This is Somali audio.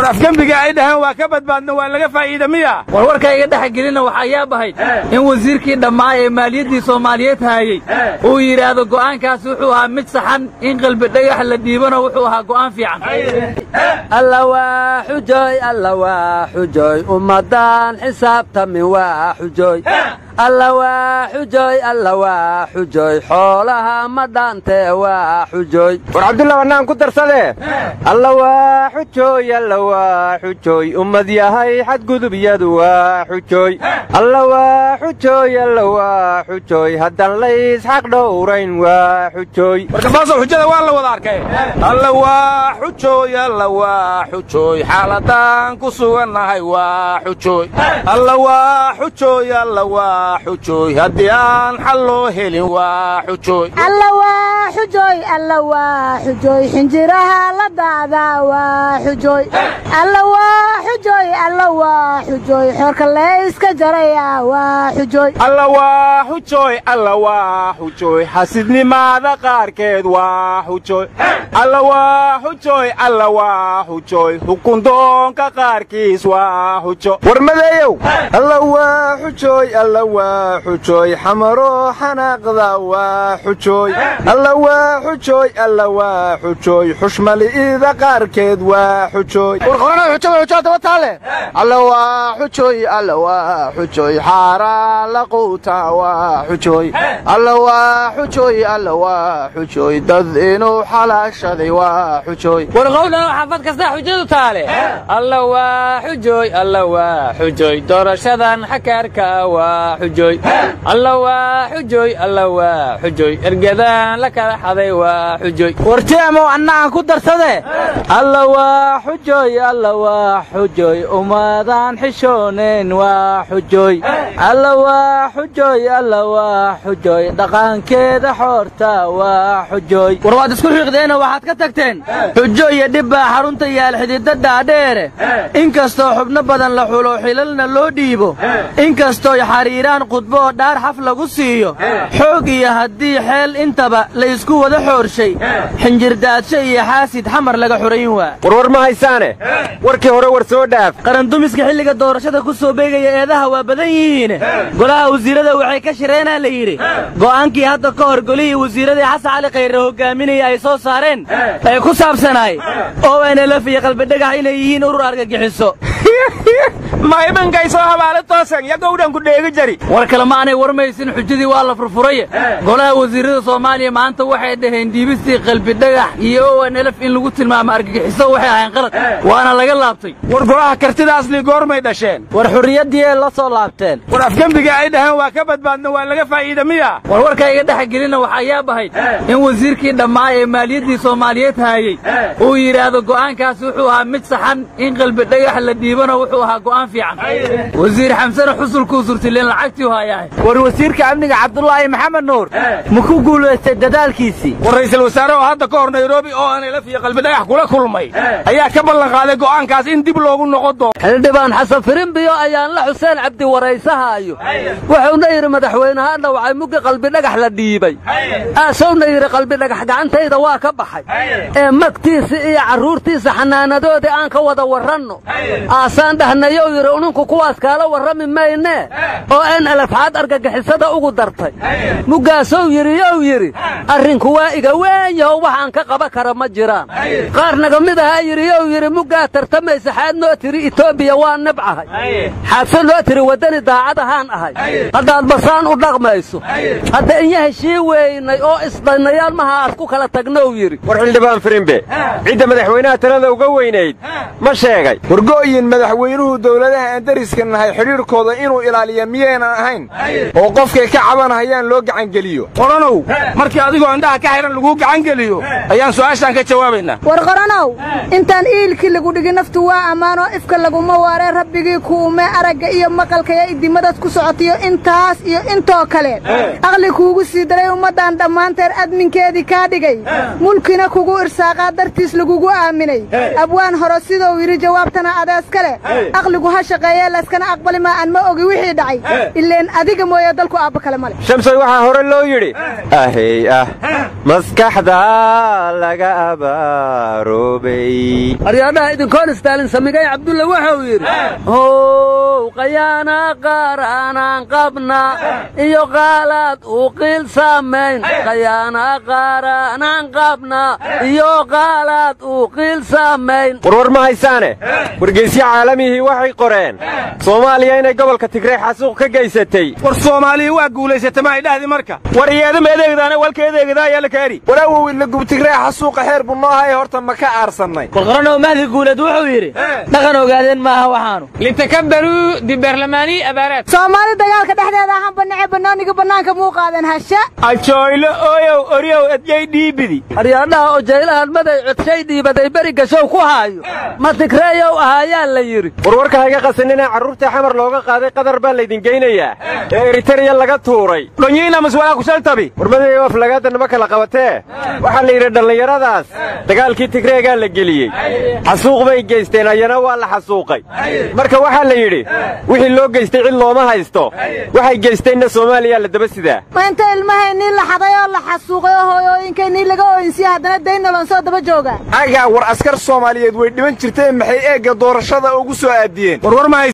afgembiga ay dhaheen waa ka badbaadna waa laga faa'iida miya warwarka iga dhex gelina waxaa yaab ahayd in wasiirkii dhammaa ee maaliyaddii soomaaliyeed haayey uu yidhaahdo go'aankaas wuxuu ahaa mid saxan in qalbi dhagax la dhiibana wuxuu ahaa go'aan fiican alla waa xujoy alla waa xujoy ummaddaan xisaabtamin waa xujoy alla waa xujoy alla waa xujoy xoolaha ma dhaantee waa xujoy war cabdulla wannaan ku darsadee alla waa xujooy alla waa xujooy ummad yahay xadgudubyadu waa xujooy alla waa xujooy alla waa xujooy haddaan lays xaq dhowrayn waa xujooy warkabaasow xujada waa la wada arkay alla waa xujooy alla waa xujooy xaaladaan ku sugannahay waa xujooy alla waa xujooy alla waa xujooy haddii aan xal loo helin waa xujooy alla waa xujooy alla waa xujooy xinjiraha la daadaa waa xujooy alla waa xujooy alla waa xujooy xoorka layska jaraya waa xujooy alla waa xujooy alla waa xujooy xasidnimaada qaarkeed waa xujooy alla waa xujooy alla waa xujooy xukundoonka qaarkiis waa xujo warmadeeyow alla waa xujooy alla waa xujooy xamaro xanaaqda waa xujooy alla waa xujooy alla waa xujooy xushmali'ida qaarkeed waa xujooy warqoranada xujada xujaa daba taale alla waa xujooy alla waa xujooy xaaraa la quuta waa xujooy alla waa xujooy alla waa xujooy dad inuu xalaashaday waa xujooy warqowdhano xaafad kastaa xujadu taale alla waa xujooy alla waa xujooy doorashadan xakaarka waa xujooy alla waa xujooy alla waa xujooy ergadaan la kala xaday waa xujooy warjeemow annagaan ku darsadee alla waa xujooy alla waa xujooy ummadaan xishoonayn waa xujooy alla waa xujooy alla waa xujooy dhaqankeeda xoorta waa xujooy war waad isku xiiqdeena waxaad ka tagteen xujo iyo dhib baa xarunta yaal xididda dhaadheere inkastoo xubno badan la xulo xilalna loo dhiibo inkastooy xariiraan khudbo oo dhaar xaf lagu siiyo xoog iyo haddii xeel intaba la isku wada xoorshay xinjirdaadsho iyo xaasid xamar laga xurayn waa warwar ma haysaane warkii hore war soo dhaaf qarandumiska xilliga doorashada ku soo beegaya eedaha waa badan yihiin golaha wasiirada waxay ka shireenaa la yidhi go'aankii hadda ka hor golihii wasiiradii xasan cali khayre hogaaminaya ay soo saareen ee ku saabsanaay oo nlf iyo qalbidhagax inay yihiin urur argagixiso ma imankay soo habaale toosan yagowdhan ku dheegi jari war kale ma aanay warmaysin xujadii waa la furfuray golaha wasiirada soomaaliya maanta waxay dhaheen diibistii qalbidhagax iyo onlf in lagu tilmaamo argagixiso waxay ahayn qalad waana laga laabtay war golaha kartidaasli goormay dhasheen war xurriyaddii ay la soo laabteen war afgembiga ay dhaheen waa ka badbaadna waa laga faa'iida miya warwarka iga dhex gelina waxaa yaab ahayd in wasiirkii dhammaa ee maaliyaddii soomaaliyeed haayey uu yidhaahdo go'aankaas wuxuu ahaa mid saxan in qalbidhagax la dhiibana wuxuu ahaa go'aan fiican wasiir xamsane xusulkuu surtileen lacagtii hayahay war wasiirka amniga cabdulaahi maxamed nuur ma ku guulaystay dadaalkiisii war ra'iisul wasaare oo hadda ka hor nairobi oo nlf iyo qalbidhagax kula kulmay ayaa ka ballan qaaday go'aankaas in dib loogu noqon doono xildhibaan xasan firimbiyo ayaan la xuseen cabdi waraysahaayo wuxuuna yidhi madaxweynehaadha waxay muggi qalbidhagax la dhiibay aasowna yidhi qalbidhagax gacantayda waa ka baxay ee magtiisa iyo carruurtiisa xanaanadoodii aan ka wada warranno aasaan dhahnayow yidhi uninku kuwaas kaala warrami maynee oo en elafxaad argagixisada ugu dartay muggaasow yidhi yow yidhi arrinku waa iga weynyahow waxaan ka qaba kara ma jiraan qaar naga mid ahaa yidhi yow yidhi muggaa tartamaysa xaad noo tiri etoobiya waa nibcahay xaadse noo tiri waddani daacad ahaan ahay haddaad basaan u dhaqmayso hadda inya heshii weynay oo isdhannayaal maha aad ku kala tagnow yidhi war xildhibaan firimbe cidda madaxweynaha talada uga weynayd ma sheegay wargo'yin madaxweynuhu dowladaha aan dariska nahay xidhiirkooda inuu ilaaliya miyaynan ahayn oo qofkay ka cabanahayaan loo gacangeliyo qoranow markii adigoo indhaha ka xidhan laguu gacangeliyo ayaan su'aashaan ka jawaabaynaa war qoranow intaan iilkii lagu dhigi naftu waa ammaanoo ifka laguma waaree rabbigii kuume aragga iyo maqalka ee idimadaad ku socotiyo intaas iyo intoo kale aqli kuugu sii daray ummaddan dhammaanteed adminkeedii kaa dhigay mulkina kugu irsaaqaa dartiis lagugu aaminay abwaan hore sidou yidhi jawaabtana adeeska iskale aqligu ha shaqeeye layskana aqbali maa aan ma ogi wixii dhacay ileen adiga mooye dalku aabba kale male shamsoy waxaa hore loo yidhi ahey ah maskaxda laga abaaroobay aryaadhaha idinkoon istaalin samigay cabdulle wuxuu yidhi how qayaana qaaraanaan qabna iyo qaalaad u qiil saamayn qayaana qaaraanaan qabna iyo qaalaad u qiil saamayn warwar ma haysaane wargeysyo caalamihii waxay qoreen soomaaliya inay gobolka tigrey xasuuq ka geysatay war soomaaliya waa guulaysata ma ay dhahdi marka war iyaadama edeegdaana walka edeegdaa ayaa la kaari walaawow ila gubtigree xasuuqa xeer buu noo haya horta ma ka aarsannay warqaranow mahdi guuleed wuxuu yidhi dhaqan ogaadeen maaha waxaanu litakabbaruu dibarlamaanii abaaraad soomaali dagaalka dhexdeeda ahaan bannace bannooniga bannaanka muu qaadan hasha ajooylo ooyow oryow edyay dhiibidi aryaadhaha oo jaylahan maday codshay dhiibaday beri gashow ku haayo ma tigreeyow ahaayaa la yidhi warwarka hayga qasaninee carruurta xamar looga qaaday qadar baa laydin geynayaa ee eritereya laga tuuray dhonyiina maswalaa kusaltabi warmadayo aflagaadda ma kala qabatee waxaa la yidhi dhallinyaradaas dagaalkii tigreegaa la geliyey xasuuq bay geysteen ayana waa la xasuuqay marka waxaa la yidhi wixii loo geystay cid looma haysto waxay geysteenna soomaaliyaa la daba sidaa ma inta ilmahaynii la xaday oo la xasuuqay oo hooyooyinkaynii laga ooyinsiya haddana daynaloon soo daba joogaa agaa war askar soomaaliyeed way dhiban jirtee maxay eegga doorashada ugu soo aadiyeen warwar ma